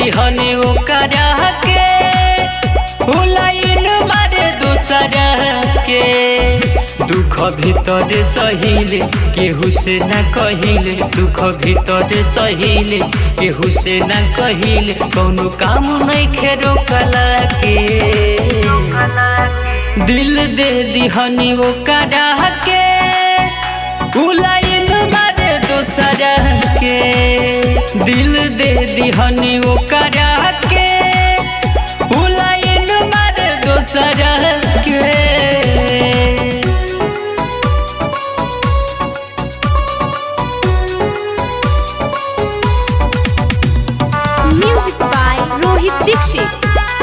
दिहनी ओकरा के हुलाइन मारे दूसरा के दुख भीतर सहिले केहू से न कहिले दुख भीतर सहिले केहू से न कहिले कौनो काम नहीं खेरो कला के दिल दे दिहनी ओकरा के उलाइन मारे दूसरा के दिल दे दिहनी ओकरा के उलाइन मारे दूसरा के Music by Rohit Dixit.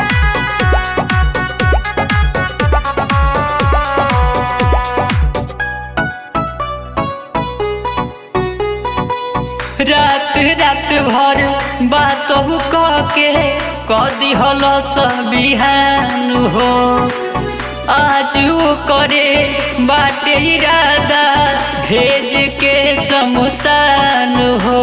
रात रात भर बात कह के कदी हल बिहान हो आज वो करे बाटे इरादा भेज के शमशान हो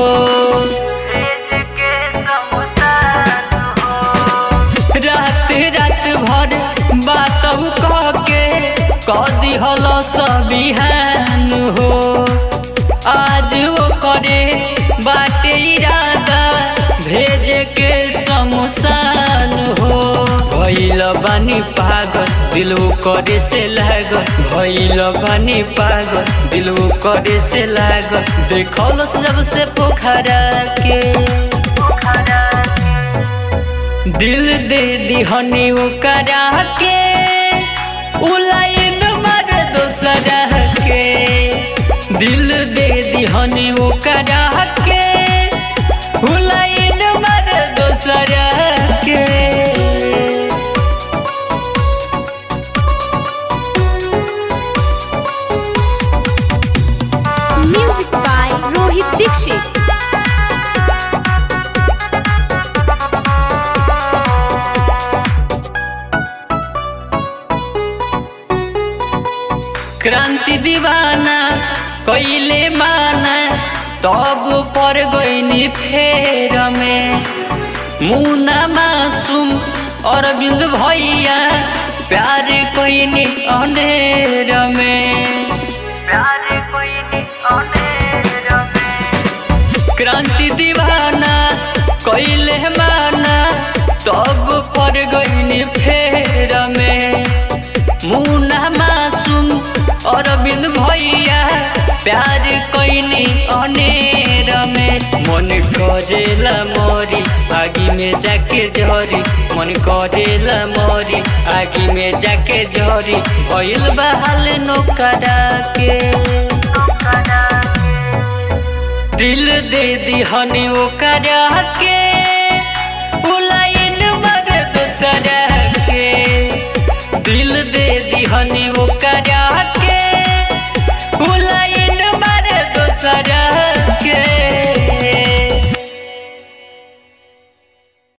रात रात भर बात कह के कदी हल बिहान हो आज वो करे बाटे इरादा भेज के शमशान हो भइल बानी पागल दिल वो करे से लागल भइल बानी पागल दिल वो करे से लागल देखल जब से पोखरा के दिल दे दिहनी ओकरा के उलाइन मार दोसरा के दिल दे दिहनी ओकरा के उलाइन मार दोसरा के Music by Rohit Dixit. क्रांति दीवाना कैले माना तब पर गईनी फेर में मुना मासूम अरविंद भैया प्यार कोइनी अंधेर में प्यार कोइनी अंधेर में क्रांति दीवाना कैले माना तब पर गईनी फेर में मुना मासूम अरविंद भैया प्यार कैनी अनेर में मन करेला मरी आगी में जाके झरी मन करेला मरी आगी में जाके झरी भइल बहाल नौकरा के दिल दे दिहनी ओकरा के उलाइन मर दूसरा के दिल दे दिहनी ओकरा